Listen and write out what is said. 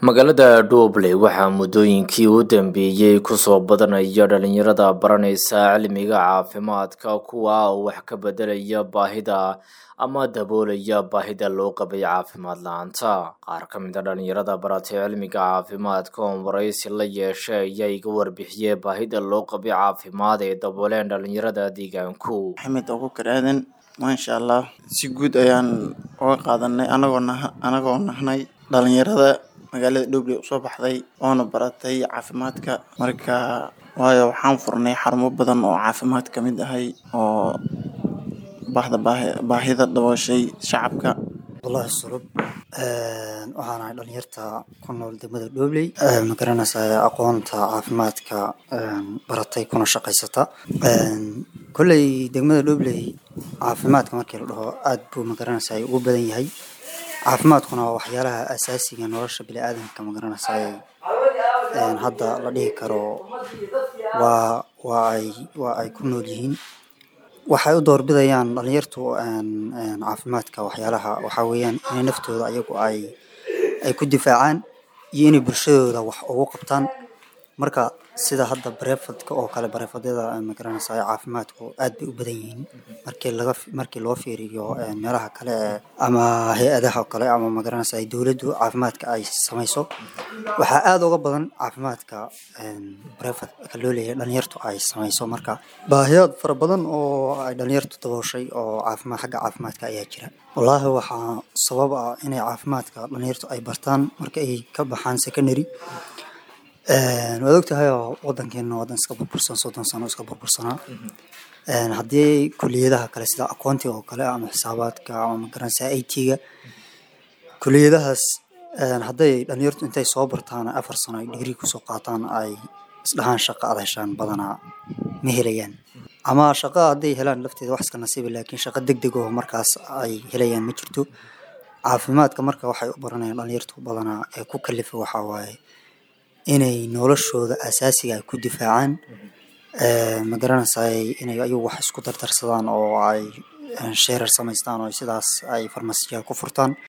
magaalada dhoble waxaa muddooyinkii u dambeeyey kusoo badanaya dhalinyarada baranaysa cilmiga caafimaadka kuwa oo wax ka bedelaya baahida ama daboolaya baahida loo qabay caafimaad la-aanta qaar ka mid a dhalinyarada baratay cilmiga caafimaadka oo waraysi la yeeshay ayaa iga warbixiyey baahida loo qabay caafimaad ee dabooleen dhalinyarada deegaanku maxamed abukar aadan maasha allah si guud ayaan uga qaadanay anagoo nah anagoo nahnay dhalinyarada magaalada dhobley usoo baxday oona baratay caafimaadka marka waayo waxaan furnay xarumo badan oo caafimaad ka mid ahay oo bahda baahi baahida dabooshay shacabka wallahi sulub waxaan ahay dhalinyarta ku nool degmada dhobley ma garanaysaa aqoonta caafimaadka baratay kuna shaqaysata kolley degmada dhobley caafimaadka markii la dhaho aada buu ma garanaysaa ugu badan yahay caafimaadkuna waa waxyaalaha asaasiga nolosha bini-aadamka ma garanaysaa hadda la dhihi karo waa waa ay waa ay ku nool yihiin waxay u doorbidayaan dhalinyartu caafimaadka waxyaalaha waxaa weeyaan inay naftooda ayagu ay ay ku difaacaan iyo inay bulshadooda wax ugu qabtaan marka sida hadda barefadka oo kale barefadyada magaranaysa caafimaadku aad bay u badan yihiin markii laga markii loo fiiriyo meelaha kale ama hay-adaha kale ama magaranaysa dowladdu caafimaadka ay samayso waxaa aada uga badan caafimaadka barefadka loo leeyahay dhalinyartu ay samayso marka baahiyaad fara badan oo ay dhalinyartu dabooshay oo caafimaad xagga caafimaadka ayaa jira wallaahi waxaa sabab ah inay caafimaadka dhalinyartu ay bartaan marka ay ka baxaan secondary waad ogtahay oo wadankeena wadan iska burbursan soddon sano iska burbursanaa haddii kuliyadaha kale sida aqoontiga oo kale ama xisaabaadka ama magaranaysa i t-ga kuliyadahaas hadday dhalinyartu intay soo bartaan afar sano ay digrii kusoo qaataan ay isdhahaan shaqa ad heshaan badanaa ma helayaan ama shaqa hadday helaan lafteeda wax iska nasiiba laakiin shaqa deg deg oo markaas ay helayaan ma jirto caafimaadka marka waxay u baranayaan dhalinyartu badanaa ee ku kalifa waxaa waaye inay noloshooda asaasiga ay ku difaacaan ma garanaysaay inay ayagu wax isku dardarsadaan oo ay sheerar samaystaan oo sidaas ay farmasiyaal ku furtaan